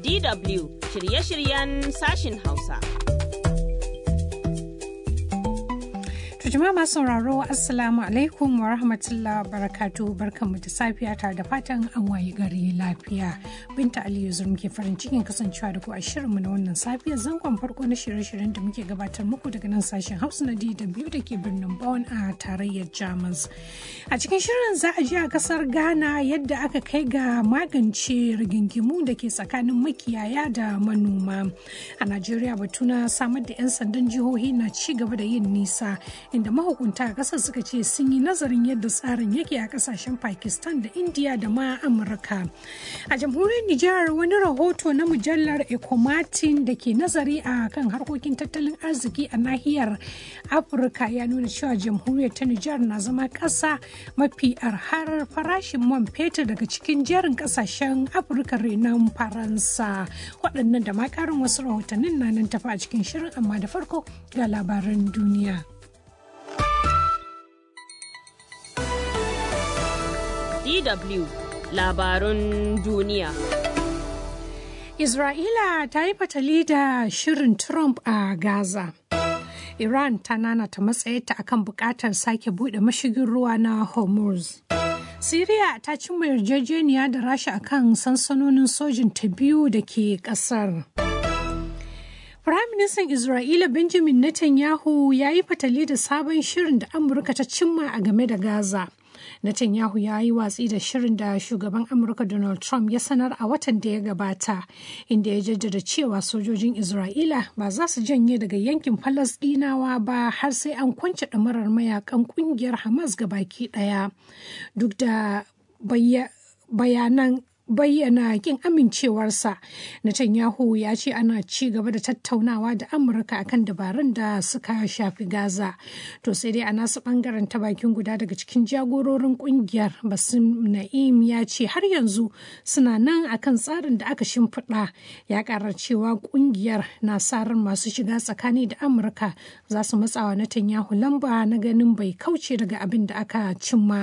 DW shirye-shiryen sashin Hausa. jama'a masu sauraro assalamu alaikum wa rahmatullah barakatu barkanmu da safiya tare da fatan an wayi gari lafiya binta aliyu zur muke farin cikin kasancewa da ku a shirinmu na wannan safiya zangon farko na shirye-shiryen da muke gabatar muku daga nan sashen hausa na dw da ke birnin Bonn a tarayyar jamus a cikin shirin za a ji a kasar ghana yadda aka kai ga magance rigingimu da ke tsakanin makiyaya da manoma a najeriya batu na samar da 'yan sandan jihohi na ci gaba da yin nisa inda mahukunta a kasar suka ce sun yi nazarin yadda tsarin yake a kasashen pakistan da india da ma amurka a jamhuriyar nijar wani rahoto na mujallar ecomatin da ke nazari a kan harkokin tattalin arziki a nahiyar afirka ya nuna cewa jamhuriyar ta nijar na zama kasa mafi arhar farashin man fetur daga cikin jerin kasashen afirka renon faransa waɗannan da ma ƙarin wasu rahotannin na nan tafi a cikin shirin amma da farko ga labaran duniya. DW labarun duniya. Isra'ila ta yi fatali da shirin Trump a Gaza. Iran ta nanata matsayarta akan bukatar sake bude mashigin ruwa na Hormuz. Siriya ta cimma yarjejeniya da Rasha akan sansanonin sojin ta biyu da ke kasar. Firaministan Isra'ila Benjamin Netanyahu ya yi fatali da sabon shirin da Amurka ta cimma a game da Gaza. Netanyahu ya yi watsi da shirin da shugaban Amurka Donald Trump ya sanar a watan da ya gabata, inda ya jaddada cewa sojojin Isra'ila ba za su janye daga yankin Falasɗinawa ba har sai an kwance ɗamarar mayakan ƙungiyar Hamas ga baki ɗaya. Duk da bayanan bayyana kin amincewarsa Netanyahu ya ce ana ci gaba da tattaunawa da Amurka akan dabarun da suka shafi Gaza. To sai dai a nasu bangaren ta bakin guda daga cikin jagororin kungiyar Basim Na'im ya ce har yanzu suna nan akan tsarin da aka shimfiɗa ya ƙara cewa kungiyar na sa ran masu shiga tsakani da Amurka za su matsawa Netanyahu lamba na ganin bai kauce daga abin da aka cimma